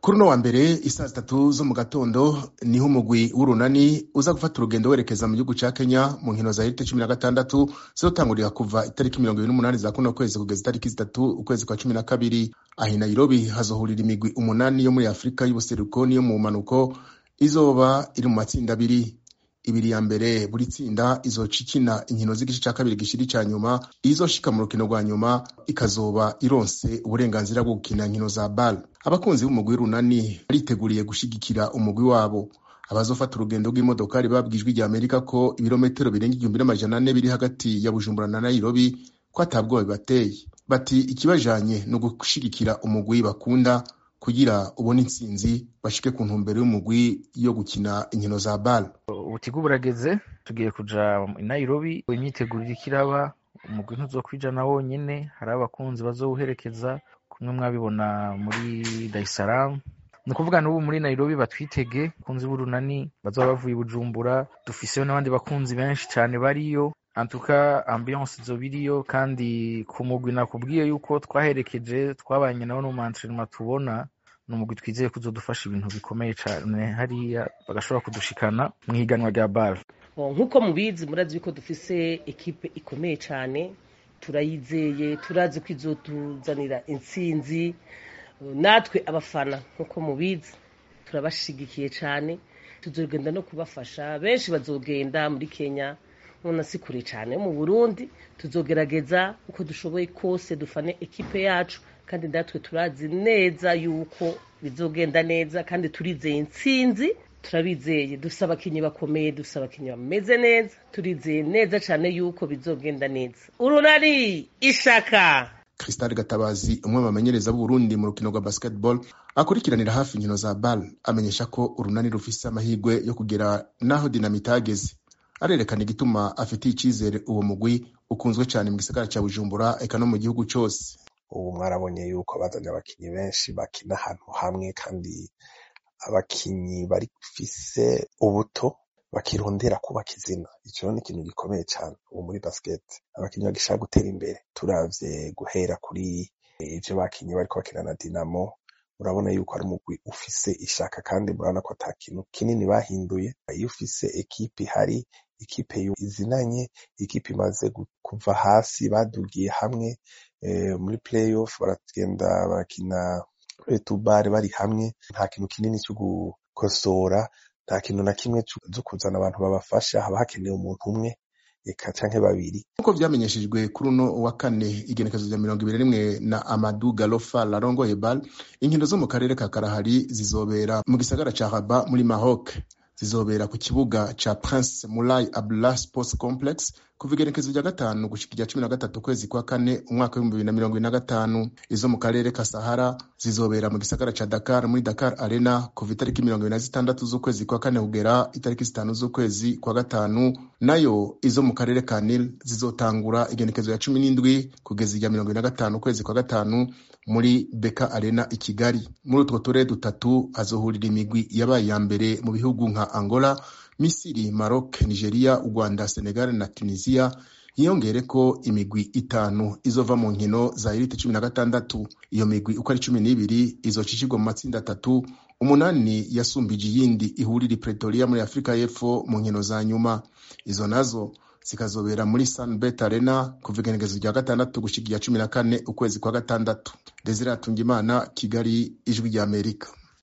kuri uno wa mbere isaa zitatu zo mu gatondo niho umugwi w'urunani uza gufata urugendo werekeza mu gihugu ca kenya mu nkino za elite cumi na gatandatu zizotangurira kuva itariki mirongo ibiri n'umunani za kuno kwezi kugeza itariki zitatu ukwezi kwa cumi na kabiri aho i nairobi hazohurira imigwi umunani yo muri afurika y'ubuseruko n'iyo mu manuko izoba iri mu matsinda abiri ibiri ya mbere buri tsinda izoca ikina inkino z'igice ca kabiri gishiri ca nyuma izoshika mu rukino rwa nyuma ikazoba ironse uburenganzira bwo gukina inkino za bal abakunzi b'umugwi w'urunani bariteguriye gushigikira umugwi wabo abazofata urugendo rw'imodokari babwijwe rya amerika ko ibirometero birenga igihumbi n'amajana ane biri hagati ya bujumbura na nairobi ko atabwoba bibateye bati ikibajanye ni ugushigikira umugwi bakunda kugira ubone intsinzi bashike ku ntumbero y'umugwi yo gukina inkino za bal ubutigu burageze tugiye kuja i nairobi imyiteguro iriko iraba umugwi ntuzokwijana wonyene hari abakunzi bazowuherekeza kumwe mwabibona muri dar es salaam ni ukuvuga n'ubu muri nairobi batwitege abakunzi b'urunani bazoba bavuye i bujumbura dufiseyo n'abandi bakunzi benshi cane bariyo antuka ambiance izoba iriyo kandi ku mugwi nakubwiye yuko twaherekeje twabanye nabo no mu antrenema tubona ni umugwi twizeye ko uzodufasha ibintu bikomeye cane hariya bagashobora kudushikana mu higanwa rya bal nk'uko mubizi murazi yuko dufise ekipe ikomeye cane turayizeye turazi ko izotuzanira intsinzi natwe abafana nk'uko mubizi turabashigikiye cane tuzogenda no kubafasha benshi bazogenda muri kenya none si kure cyane mu burundi tuzogerageza uko dushoboye kose dufane ekipe yacu kandi natwe turazi neza yuko bizogenda neza kandi turizeye intsinzi turabizeye dufise abakinnyi bakomeye dufise abakinnyi bameze neza turizeye neza cyane yuko bizogenda neza urunani ishaka Crystal Gatabazi umwe mu bamenyereza b'Uburundi mu rukino rwa basketball akurikiranira hafi inkino za bal amenyesha ko urunani rufise amahirwe yo kugera naho dinamite ageze arerekana igituma afitiye icyizere uwo mugwi ukunzwe cyane mu gisagara cya bujumbura eka no mu gihugu cyose ubu mwarabonye yuko bazanye abakinnyi benshi bakina ahantu hamwe kandi abakinnyi bafise ubuto bakirondera kubaka izina icyo ni ikintu gikomeye cyane ubu muri basket abakinnyi bagishaka gutera imbere turavye guhera kuri ivyo bakinnyi bariko bakina na dinamo urabona yuko ari umugwi ufise ishaka kandi murabona ko ata kintu kinini bahinduye iyo ufise ekipe ihari ikipe izinanye ikipe imaze kuva hasi badugiye hamwe e, muri playoff baragenda bakina tubare bari hamwe nta kintu kinini cyo gukosora nta kintu na kimwe cyo kuzana abantu babafasha haba hakenewe umuntu umwe eka canke babiri nk'uko vyamenyeshejwe kuri uno wa kane igenekezo rya mirongo ibiri rimwe na amadu galofa larongoye bal inkino zo mu karere ka karahari zizobera mu gisagara ca raba muri maroc zizobera ku kibuga ca prince mulai abdullah sports complex kuva igenekezo rya gatanu gushika irya cumi na gatatu ukwezi kwa kane umwaka w'ibihumbi bibiri na mirongo ine na gatanu izo mu karere ka sahara zizobera mu gisagara ca dakar muri dakar arena kuva itariki mirongo ibiri na zitandatu z'ukwezi kwa kane kugera itariki zitanu z'ukwezi kwa gatanu nayo izo mu karere ka nil zizotangura igenekezo ya cumi n'indwi kugeza irya mirongo ibiri na gatanu ukwezi kwa gatanu muri beka arena i kigali muri utwo turere dutatu hazohurira imigwi yabaye iya mbere mu bihugu nka angola misiri maroc nigeria u rwanda senegal na tunisia hiyongere ko imigwi itanu izova mu nkino za elite cumi na gatandatu iyo migwi uko ari cumi n'ibiri izocishirwa mu matsinda atatu umunani yasumbije iyindi ihurira pretoria muri afurika y'epfo mu nkino za nyuma izo nazo zikazobera muri sunbet arena kuva igenekezo rya gatandatu gushika irya cumi na kane ukwezi kwa gatandatu desire atungimana kigali ijwi ry'amerika